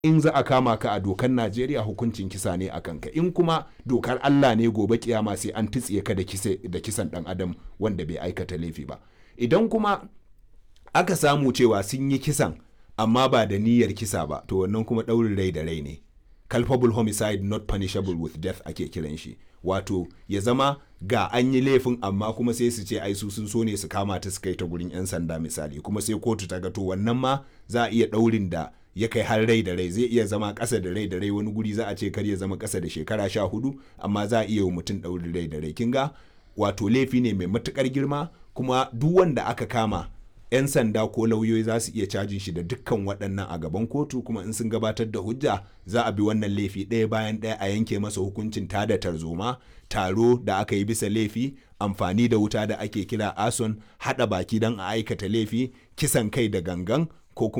in za a kama ka a dokar Najeriya hukuncin kisa ne a kanka in kuma dokar Allah ne gobe kiyama sai an titsiye ka da da kisan dan adam wanda bai aikata laifi ba idan kuma aka samu cewa sun yi kisan amma ba da niyyar kisa ba to wannan kuma ɗaurin rai da rai ne culpable homicide not punishable with death ake kiran shi wato ya zama ga an yi laifin amma kuma sai su ce ai su sun so ne su kama ta su kai ta gurin 'yan sanda misali kuma sai kotu ta ga to wannan ma za a iya ɗaurin da ya kai har rai da rai zai iya zama ƙasa da rai da rai wani guri za a ce kar ya zama ƙasa da shekara sha hudu amma za a iya wa mutum ɗaurin rai da rai kin ga wato laifi ne mai matuƙar girma kuma duk wanda aka kama 'yan sanda ko lauyoyi za su iya cajin shi da dukkan waɗannan a gaban kotu kuma in sun gabatar da hujja za a bi wannan laifi ɗaya bayan ɗaya a yanke masa hukuncin tada tarzoma taro da aka yi bisa laifi amfani da wuta da ake kira ason haɗa baki don a aikata laifi kisan kai da gangan